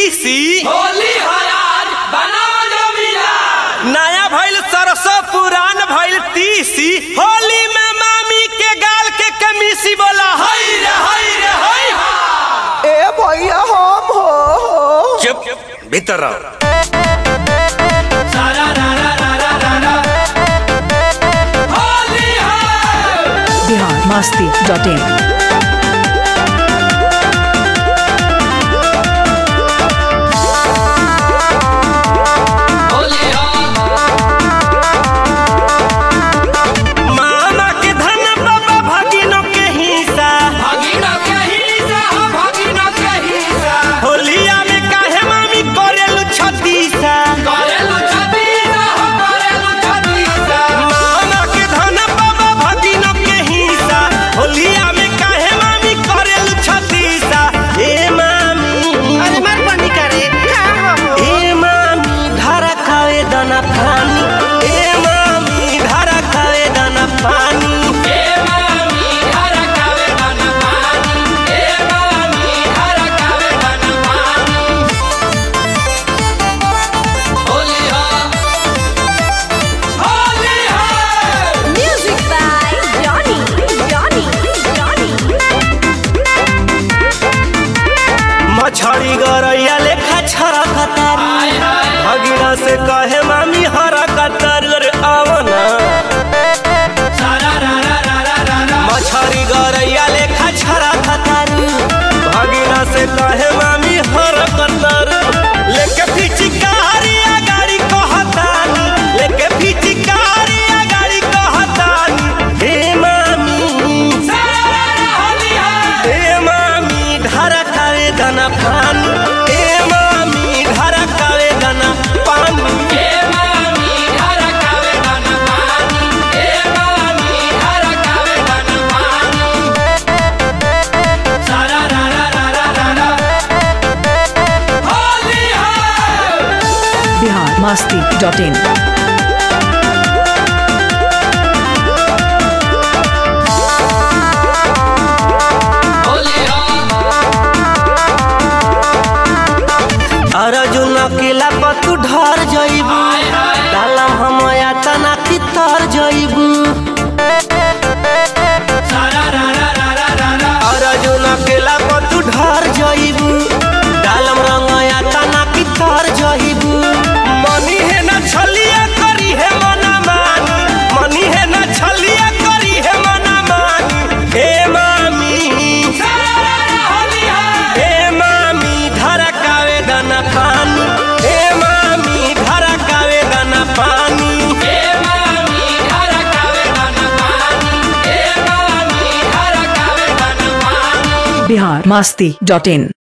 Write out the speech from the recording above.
तीसी होली हरार बनाओ जमीदार नया भइल सरसों पुरान भइल तीसी होली में मामी के गाल के कमीसी बोला हई रे हई रे हई हा ए भैया हम हो चुप भीतर रहो सारा रा रा रा रा रा रा होली है बिहार मस्ती डॉट इन होली है मामा के धन बाबा भगिनों के हिस्सा भगिना के हिस्सा हो भगिना के हिस्सा होलिया में काहे मामी करेलु छतीसा करेलु छतीसा हो करेलु छतीसा मामा के धन बाबा भगिनों के हिस्सा होलिया में काहे मामी करेलु छतीसा ए मामी अरे मर बनी करे का हो ए मामी धारा खावे दाना पानी ए मामी धारा खावे दाना पानी ए मामी हर कावे बन पानी ए मामी हर कावे बन पानी होली है होली है Music by Johnny. Johnny. Johnny. मछड़ी गरैया लेखा छरा कतारी हाय हाय भगिना से कहे मामी हरा कतार रे आवना सारा रा रा रा रा रा रा मछड़ी गरैया लेखा छरा कतारी भगिना से कहे मामी हरा कतार लेके फिचिकारी गाड़ी कहतानी लेके फिचिकारी गाड़ी कहतानी हे मामी सारा रा रा होली है ए मामी धारा कावे दाना पानी ए मामी धारा कावे दाना पानी ए मामी हर कावे बन पानी ए मामी हर कावे बन पानी सारा रा रा रा रा रा रा होली है बिहार मस्ती डॉट इन होली है अर्जुन अकेला पतु ढर जइबू हाय हाय डालम हम तना की तर जइबू सारा रा रा रा रा रा रा अर्जुन अकेला पतु ढर जइबू डालम रंग तना की तर जइबू मनी है ना छलिया करी है मना मानी मनी है ना छलिया करी है मना मानी हे मामी सारा रा रा होली है हे मामी धरा कावे दाना पानी हे मामी धरा कावे दाना पानी ए मामी हर कावे बन पानी ए मामी हर कावे बन पानी बिहार मस्ती डॉट इन